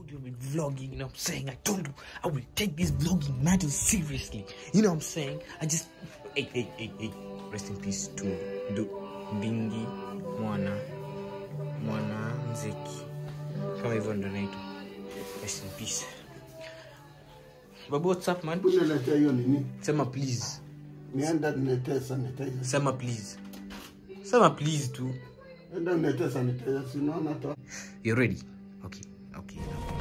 told you with vlogging, you know what I'm saying? I told you I will take this vlogging matter seriously. You know what I'm saying? I just hey hey hey hey. Rest in peace to Do Bingi Mwana Mwana Nzeki. Kama hivyo ndo naitwa. Rest in peace. Babu, what's up man? Uniletea hiyo nini? Sema please. Nienda niletee sanitizer. Sema please. Sema please tu. Enda niletee sanitizer, si unaona hata You ready? Okay. Okay.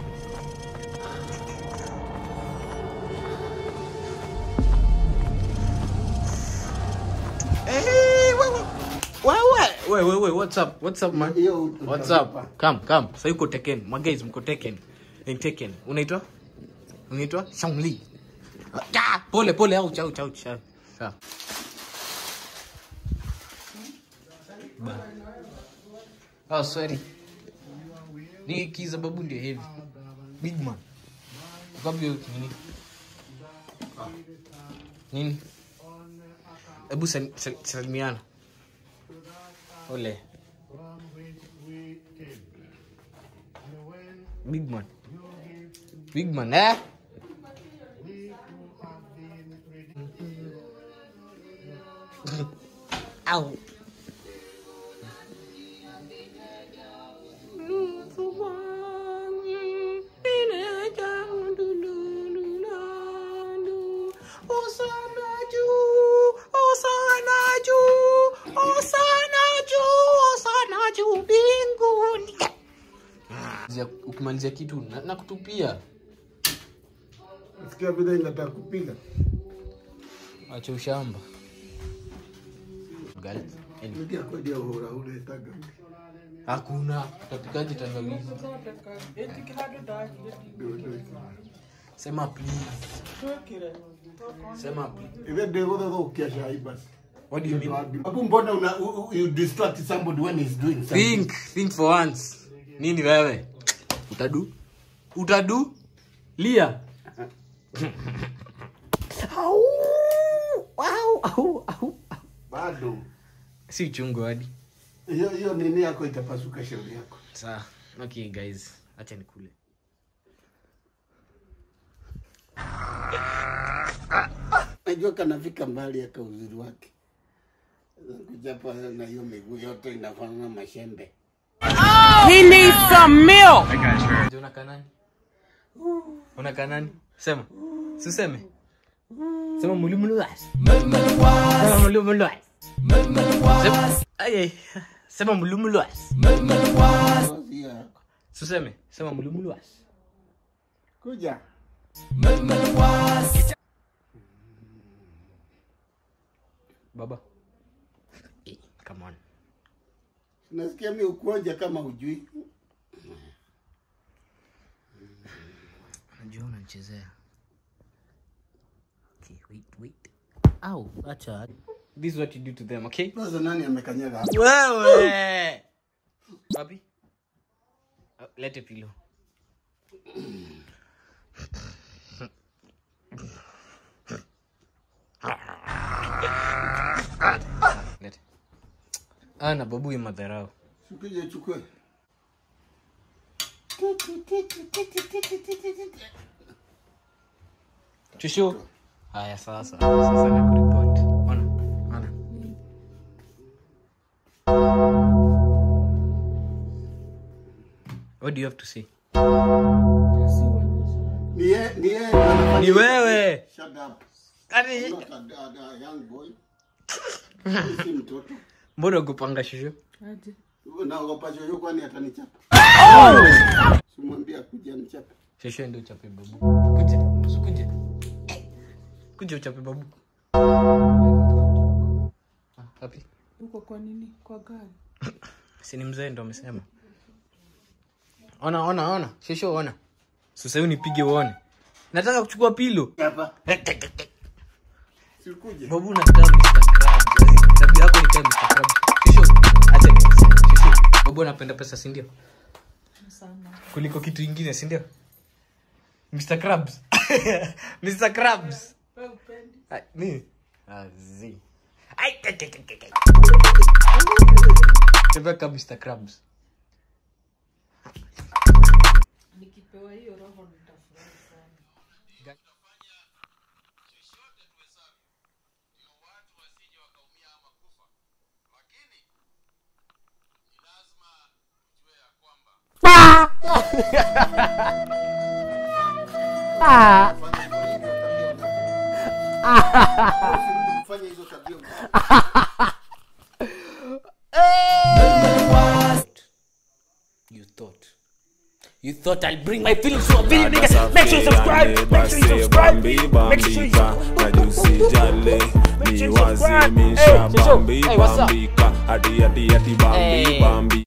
Hey, wait, wait. Wait, wait. Wait, wait, wait. What's up? What's up, man? hiyo What's utakupa. up? Come, come. Sasa yuko Tekken. My guys mko Tekken. Ni Tekken. Unaitwa? Unaitwa? Shangli. Ah, pole pole au chau chau chau. Sawa. Ba. Oh, sorry. Ni kiza babu ndio heavy. Big man. Ukapi nini? Nini? Hebu sal- sal- salimiana. Ole. Big man. Big man, eh? Ow. ukimalizia kitu na- nakutupia Sikia vile inataka kupiga. acha ushamba Gal- Anyway. Nikia kodi ya uhura unaitaga. hakuna utapikaje tangawizi sema please sema please Ile ndio ndio ukiasha basi. what do you mean Hapo mbona una u- u- you distract somebody when he's doing something? think think for once nini wewe utadu utadu lia au au au au Bado. si chungu hadi Hiyo hiyo nini yako itapasuka shauri yako. sawa okay guys acha nikule Najua kanafika mbali aka uzuri wake. Kujapa na hiyo miguu yote inafanana mashembe. Je, unakaa nani unakaa nani sema siseme sema mulimuluas sema mulimuluas Sema- Ai, ai. sema mulimuluas Ngozi yako. siseme sema mulimuluas Kuja. baba Eh, come on Nasikia mi ukuonja kama ujui. najua unanichezea okay, wait, wait. Au, acha this is what you do to them okay Sasa nani amekanyaga hapo? wewe wapi Uh, lete pilo lete ana babu ya madharau Sikuje chukue. chushu haya sasa sasa nakuripoti ona ona what do you have to say Ni yeye ni yeye ndo anafanya. ni wewe Shut up. Ati- Not a, a, a young boy. Si mtoto. mbona ukupanga shushu Naogopa chocho kwani atanichapa. Simwambia kuja nichape. shushu ndio uchape babu kuja usikuje kuja uchape babu Ah, wapi uko kwa nini kwa gari si ni mzee ndo amesema ona ona ona shushu ona sasa hiyo nipige uone nataka kuchukua pilo Hapa. Sikuje. babu nakaa Mr. Krabs. Yaani, tabia yako ni kama Mr. Krabs. Shushu, acha niseme. Shushu, babu anapenda pesa si ndio sana kuliko kitu ingine si ndio Mr. Krabs. Mr. Krabs. we upendi Ah, nini Ah, zi. Ai, ai, ai, ai, ai. Tembea kama Mr. Krabs. nikipenda nikipewa hiyo roho nitafurahi sana Fanya hizo tabia You thought. You thought I'll bring my feelings to a video, nigga. Make sure you subscribe. Make sure you subscribe. Make sure you najusijale Make sure ni you subscribe. wazimisha Hey, Jojo. bambi Hey, what's up? bambika hadi hadi hadi bambi Hey. bambi